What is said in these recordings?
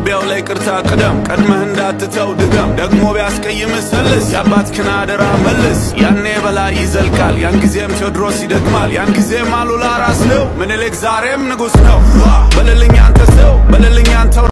ጦቢያው ላይ ቅርታ ቅደም ቀድመህ እንዳትተው ድገም ደግሞ ቢያስቀይምህ ሰልስ የአባትህን አደራ መልስ ያኔ በላይ ይዘልቃል ያን ጊዜም ቴዎድሮስ ይደግማል ያን ጊዜም አሉላ ራስ ነው ምኒልክ ዛሬም ንጉሥ ነው በልልኝ አንተ ሰው በልልኝ አንተው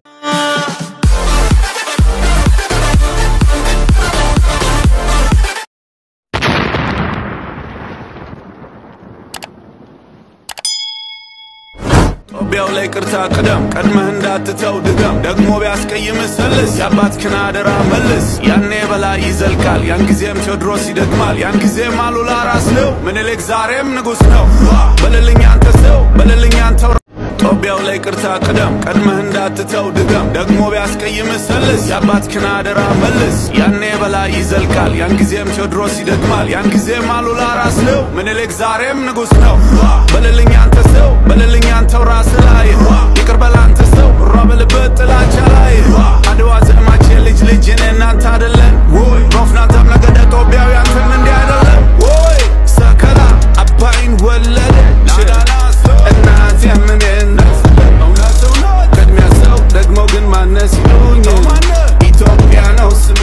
ጦቢያው ላይ ቅርታ ቅደም ቀድመህ እንዳትተው ድገም ደግሞ ቢያስቀይምህ ሰልስ የአባትህን አደራ መልስ ያኔ በላይ ይዘልቃል ያን ጊዜም ቴዎድሮስ ይደግማል ያን ጊዜም አሉላ ራስ ነው ምኒልክ ዛሬም ንጉሥ ነው በልልኝ አንተ ሰው በልልኝ አንተው ጦቢያው ላይ ቅርታ ቅደም ቀድመህ እንዳትተው ድገም ደግሞ ቢያስቀይምህ ሰልስ የአባትህን አደራ መልስ ያኔ በላይ ይዘልቃል ያን ጊዜም ቴዎድሮስ ይደግማል ያን ጊዜም አሉላ ራስ ነው ምኒልክ ዛሬም ንጉሥ ነው በልልኝ አንተ ሰው በልልኝ አንተው ራስ ላይ ይቅር በል አንተ ሰው ሯ በልበት ጥላቻ ላይ አድዋ ዘማች ልጅ ልጅ እኔ እናንተ አደለን ወይ ሮፍናታም ነገደ ጦቢያዊ አንተም እንዲህ አይደለም ወይ ሰከላ አባይን ወለደች እናት የምንን ቅድሚያ ሰው ደግሞ ግን ማነስ ይሉኝ ኢትዮጵያ ነው ስሜ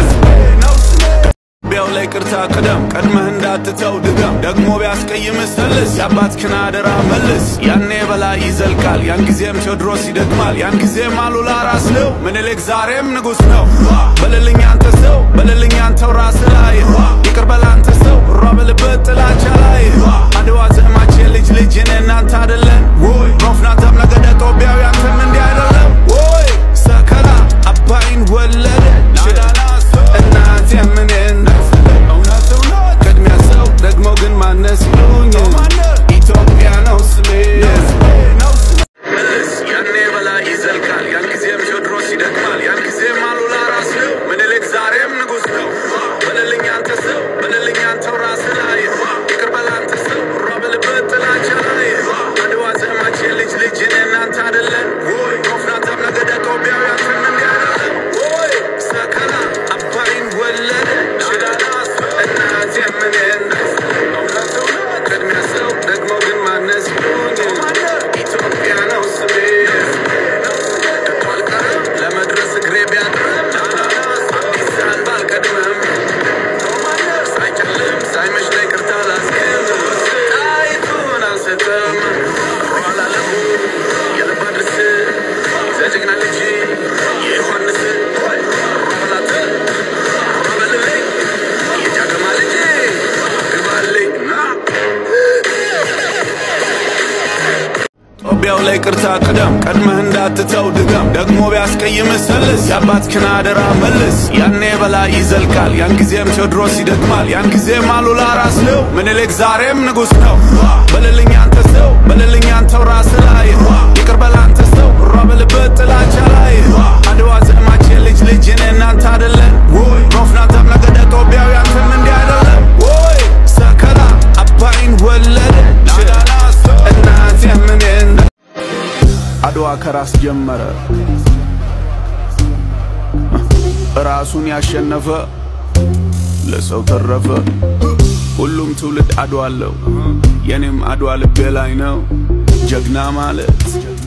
ቢያው ላይ ቅርታ ቅደም ቀድመህ እንዳትተው ድገም ደግሞ ቢያስቀይምህ ሰልስ የአባትህን አደራ መልስ ያኔ በላይ ይዘልቃል ያን ጊዜም ቴዎድሮስ ይደግማል ያን ጊዜም አሉላ ራስ ነው ምኒልክ ዛሬም ንጉሥ ነው በልልኝ አንተ ሰው በልልኝ አንተው ራስ ላይ ይቅር በል አንተ ሰው ሯ በልበት ጥላቻ ላይ አድዋ ዘማች ልጅ ልጅ እኔ እናንተ አደለን ወይ ሮፍናታም ነገደ ጦቢያዊ አንተም እንዲህ አይደለም ወይ ሰከላ አባይን ወለደች እናት የምንን ቅድሚያ ሰው ደግሞ ግን ማነስ ይሉኝ ኢትዮጵያ ነው ስሜ መልስ ያኔ በላይ ይዘልቃል ያን ጊዜም ቴዎድሮስ ይደግማል ያን ጊዜም አሉላ ራስ ነው ምኒልክ ዛሬም ንጉሥ ነው በልልኝ አንተ ሰው በልልኝ አንተው ራስ ላይ ይቅር በል አንተ ሰው ሯ በልበት ጥላቻ ላይ አድዋ ዘማች ልጅ ልጅ እኔ እናንተ አደለን ወይ ሮፍናታም ነገደ ጦቢያዊ አንተም እንዲህ አይደለም ወይ ሰከላ አባይን ወለደች እናት የምንን ቅድሚያ ሰው ደግሞ ግን ማነስ ይሉኝ ኢትዮጵያ ነው ስሜ ከቶ አልቀርም ለመድረስ እግሬ ቢያጥርም አዲስ አበባ አልቀድምም ሳይጨልም ሳይመሽ ላይ ቅርታ ላስገም ጣይቱን አልሰጥም ሯላ ለሙ የልብ አድርስ ዘጀግና ልጅ የዮሐንስ ሯበላት ሯበልልኝ የጃገማ ልጅ ግባልኝ ና ጦቢያው ላይ ቅርታ ቅደም ቀድመህ እንዳትተው ድገም ደግሞ ቢያስቀይምህ ሰልስ የአባትህን አደራ መልስ ያኔ በላይ ይዘልቃል ያን ጊዜም ቴዎድሮስ ይደግማል ያን ጊዜም አሉላ ራስ ነው ምኒልክ ዛሬም ንጉሥ ነው በልልኝ አንተ ሰው በልልኝ አንተው ራስ ላይ ይቅር በል አንተ ሰው ሯ በልበት ጥላቻ ላይ አድዋ ዘማች ልጅ ልጅ እኔ እናንተ አደለን ወይ ሮፍናታም ነገደ ጦቢያዊ አንተም እንዲህ አይደለም ወይ ሰከላ አባይን ወለደች እናት የምንን አድዋ ከራስ ጀመረ ራሱን ያሸነፈ ለሰው ተረፈ። ሁሉም ትውልድ አድዋ አለው፣ የኔም አድዋ ልቤ ላይ ነው። ጀግና ማለት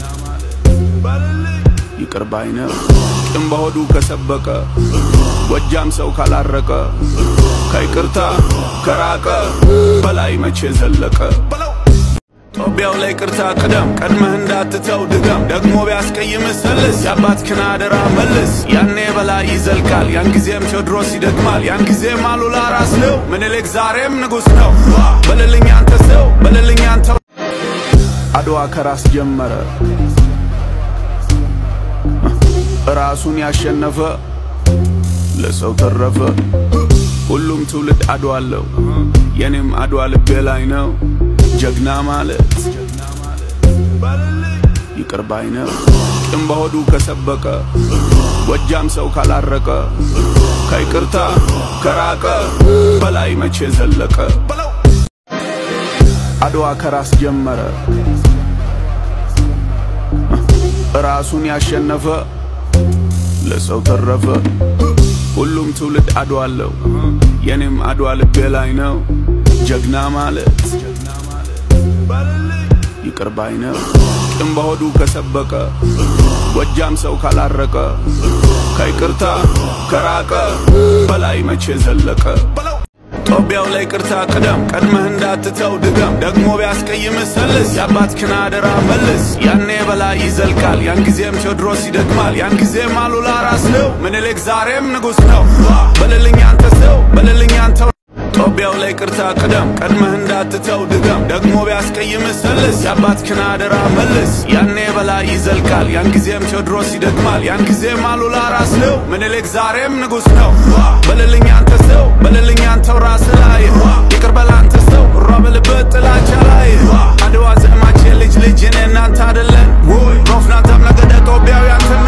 ይቅር ባይ ነው። ቂም በሆዱ ከሰበቀ ጎጃም ሰው ካላረቀ ከይቅርታ ከራቀ በላይ መቼ ዘለቀ። ጦቢያው ላይ ቅርታ ቅደም ቀድመህ እንዳትተው ድገም ደግሞ ቢያስቀይምህ ሰልስ የአባትህን አደራ መልስ ያኔ በላይ ይዘልቃል ያን ጊዜም ቴዎድሮስ ይደግማል ያን ጊዜም አሉላ ራስ ነው ምኒልክ ዛሬም ንጉሥ ነው በልልኝ አንተ ሰው በልልኝ አንተው አድዋ ከራስ ጀመረ ራሱን ያሸነፈ ለሰው ተረፈ። ሁሉም ትውልድ አድዋ አለው፣ የኔም አድዋ ልቤ ላይ ነው። ጀግና ማለት ይቅር ባይ ነው። ቂም በሆዱ ከሰበቀ ጎጃም ሰው ካላረቀ ከይቅርታ ከራቀ በላይ መቼ ዘለቀ። አድዋ ከራስ ጀመረ ራሱን ያሸነፈ ለሰው ተረፈ። ሁሉም ትውልድ አድዋ አለው፣ የኔም አድዋ ልቤ ላይ ነው። ጀግና ማለት ይቅር ይቅር ባይ ነው። ቂም በሆዱ ከሰበቀ ጎጃም ሰው ካላረቀ ከይቅርታ ከራቀ በላይ መቼ ዘለቀ ጦቢያው ላይ ቅርታ ቅደም ቀድመህ እንዳትተው ድገም ደግሞ ቢያስቀይምህ ሰልስ የአባትህን አደራ መልስ ያኔ በላይ ይዘልቃል ያን ጊዜም ቴዎድሮስ ይደግማል ያን ጊዜም አሉላ ራስ ነው ምኒልክ ዛሬም ንጉሥ ነው በልልኝ አንተ ሰው በልልኝ አንተው ጦቢያው ላይ ቅርታ ቅደም ቀድመህ እንዳትተው ድገም ደግሞ ቢያስቀይምህ ሰልስ የአባትህን አደራ መልስ ያኔ በላይ ይዘልቃል ያን ጊዜም ቴዎድሮስ ይደግማል ያን ጊዜም አሉላ ራስ ነው ምኒልክ ዛሬም ንጉሥ ነው በልልኝ አንተ ሰው በልልኝ አንተው ራስ ላይ ይቅር በል አንተ ሰው እሯ በልበት ጥላቻ ላይ አድዋ ዘማች የልጅ ልጅ እኔ እናንተ አደለን ሮፍናታም ነገደ ጦቢያው ያንተ